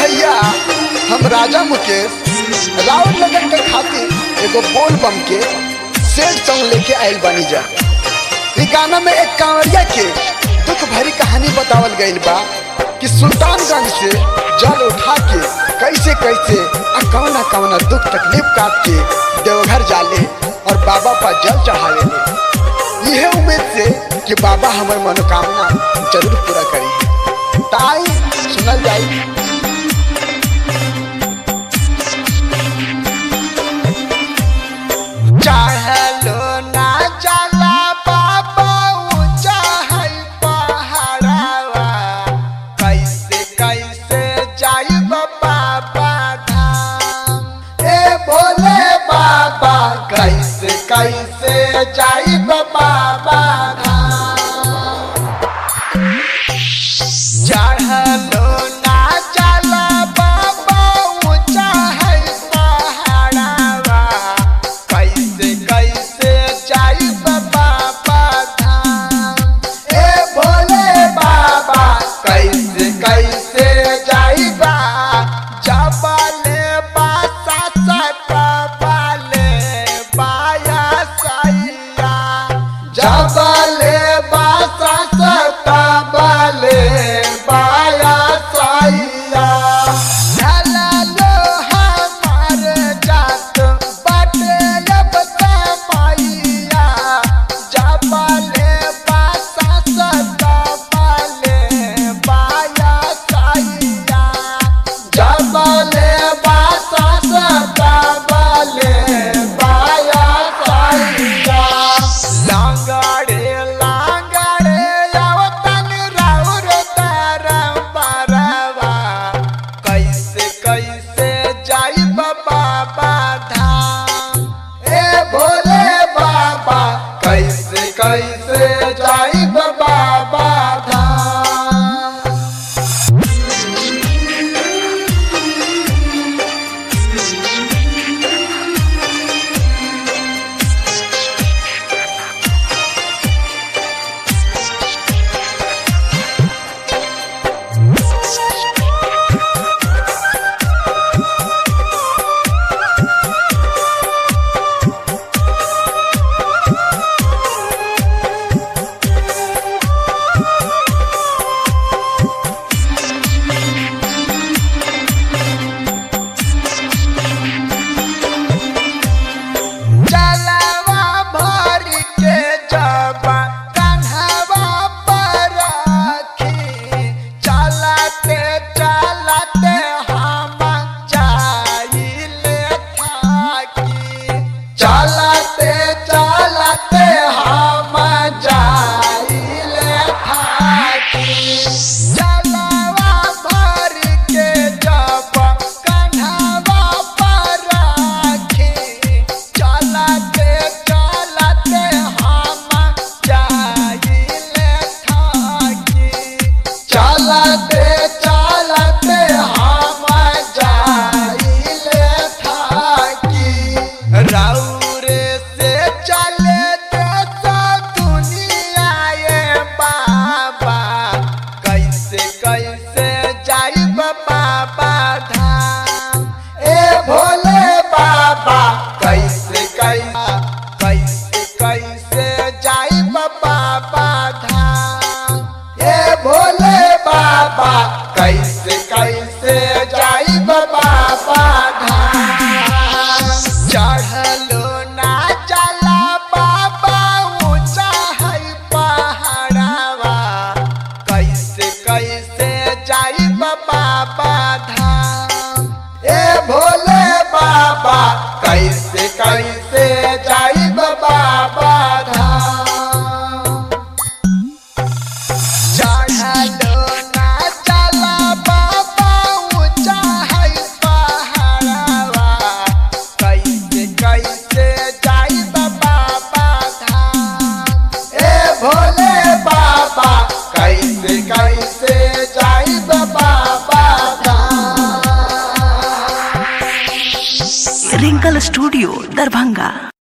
भैया हम राजा मुकेश राउर लगन के खातिर एगो बोल बम के सेट सॉन्ग लेके आयल बानी जा इ गाना में एक कांवरिया के दुख भरी कहानी बतावल गइल बा कि सुल्तानगंज से जल उठा के कैसे कैसे आ कौना कौना दुख तकलीफ काट के देवघर जाले और बाबा पर जल चढ़ावे ले यह उम्मीद से कि बाबा हमार मनोकामना जरूर पूरा करी ताई सुनल जाई चढ़लो ना चला बाबा ऊंचा है पहाड़वा कैसे कैसे जाई बाबा धाम ए भोले बाबा कैसे कैसे जाई बाबा धाम चढ़लो ना चला बाबा ऊंचा है पहाड़वा कैसे कैसे जाई बाबा धाम ए भोले बाबा कैसे कैसे जाई बा जबले बासा सकबले बाया सैया जबले बासा सकबले बाया सैया ढललो हमार जात बाटे अब तमैया जबले बासा सकबले बाया सैया जबले बासा सकबले बाया सैया लांगड़े लांगड़े आवतन राउर तरम परवा कैसे कैसे जाई बाबा धाम ए भोले बाबा कैसे कैसे जाई बाबा धाम जलवा भर के जबा कन्हवा पर रखी चलते चलते हम जाइले थाकी चलते चलते हम जाइले थाकी जलवा भर के जबा कन्हवा पर रखी चलते चलते हम जाइले थाकी चलते चलते हम जाइले थाकी रौरे से चले देश दुनिया ये बाबा कैसे कैसे जाई बाबा धाम ए भोले बाबा कैसे कैसे कैसे कैसे जाई बाबा धाम ए भोले बाबा कैसे कैसे जाई बाबा धाम चढ़लो ना चला बाबा ऊंचा है पहाड़वा कैसे कैसे जाई बाबा धाम ए भोले बाबा कैसे कैसे जाई बाबा धाम चढ़लो ना चला बाबा ऊंचा है पहाड़वा कैसे कैसे जाई बाबा धाम ए भोले बाबा कैसे कैसे जाई बाबा धाम रिंकल स्टूडियो दरभंगा